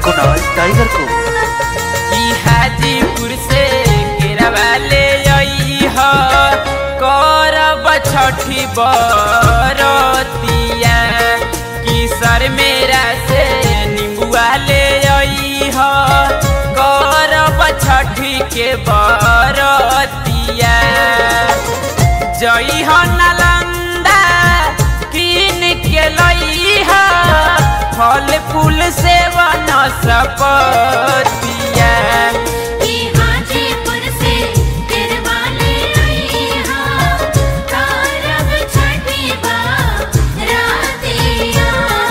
Kunal tiger को ई हाजीपुर से केरवा ले आई ह करब छठी बरतिया किसर मेरा से निबुआ ले आई ह करब छठी के बरतिया जई ह नालंदा कीन के लई ह फल फूल से वन सपतिया ई हाजीपुर से तिरवाले आई हाँ कारब छठी बारातिया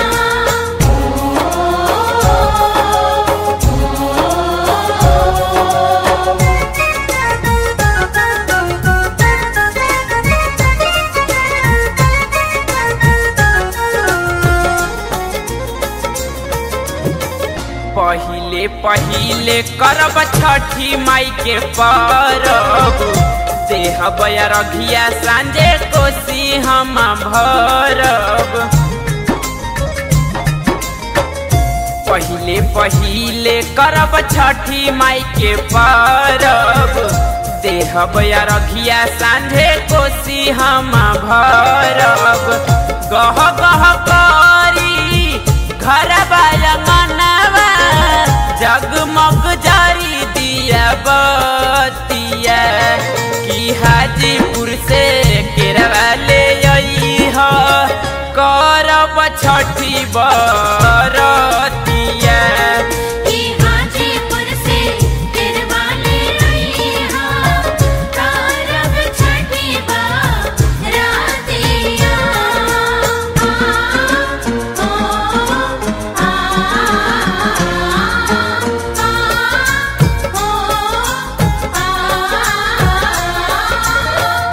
पहिले पहिले करब छठी माई के परब देह रघिया सांझे कोसी हम भरब पहिले पहिले करब छठी माई के परब देह रघिया सांझे कोसी हम भरब गह गह करी घर मनवा जगमग जारी दिया बतिया की हाजीपुर से केरवा ले आई ह करब छठी बरतिया ई हाजीपुर से तिरवाले आई हाँ कारब छठी बारातिया आ ओ आ आ ओ आ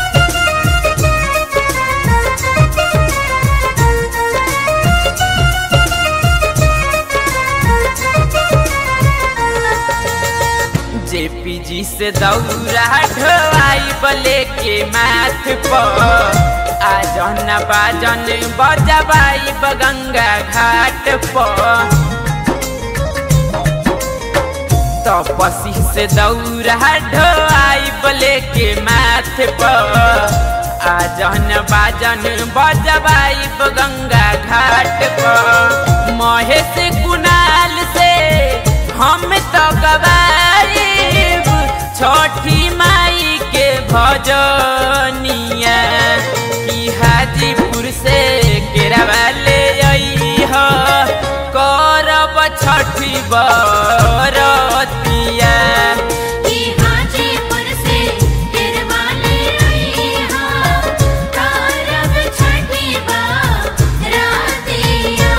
जेपीजी से दौरा ढोआई बले के माथ पर आ जन बाजन बजबाई बगंगा घाट पर तपसी से दौरा ढोआई बले के माथ पर आ जन बाजन बजबाई बगंगा घाट पर महेश कुणाल से हम तो गवाइब छठी माई के भजनिया की हाजीपुर से केरवा ले आई ह करब छठी बरतिया ई हाजीपुर से तिरवाले आई हाँ कारब छठी बारातिया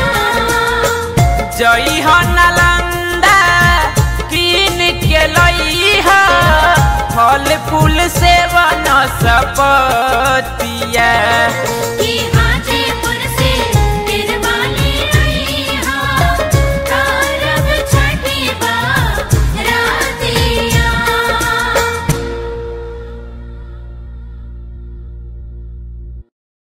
जई ह नालंदा कीन के लई ह फल फूल से वन सपतिया